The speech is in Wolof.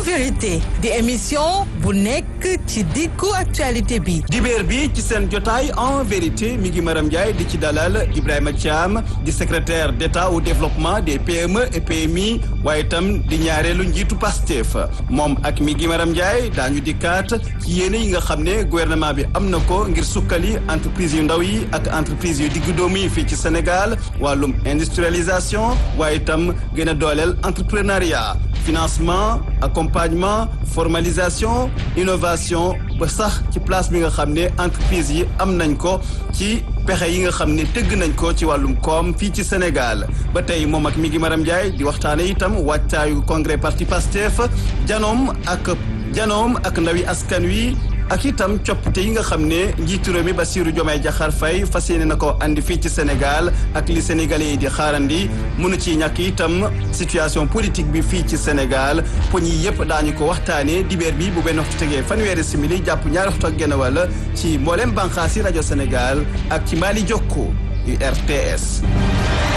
vérité di émission bu nekk ci diggu actualité bi dibéer bi ci seen jotaay en vérité mi ngi Maram Ndiaye di ci dalal Ibrahima Thiam di secrétaire d'État au développement des PME et PMI waaye itam di ñaareelu njiitu Pastef moom ak mi ngi Maram Ndiaye daañu dikkaat ci yéene yi nga xam ne gouvernement bi am na ko ngir sukkali entreprise yu ndaw yi ak entreprise yu diggu doomu yi fii ci Sénégal wàllum industrialisation waaye itam gën a dooleel entrepreneuriat financement accompagnement formalisation innovation ba sax ci place bi nga xam ne entreprise yi am nañ ko ci pexe yi nga xam ne tëgg nañ ko ci wàllum koom fii ci Sénégal ba tey moom ak mi ngi Maram Ndiaye di waxtaane itam wàccaayu congrès parti Pastef janoom ak janoom ak ndawi askan wi ak itam coppite yi nga xam ne njiitu réew mi Bassirou Diomaye Diakhar Faye fas yéene na ko andi fii ci Sénégal ak li sénégalais yi di xaarandi mënu ci ñàkk itam situation politique bi fii ci Sénégal poñ yi yëpp daañu ko waxtaanee dibeer bi bu benn waxtu tegee fanweeri simili jàpp ñaari waxtu ak genn wàll ci mboolem bànqaasi rajo Sénégal ak ci Mali Jokko URTS.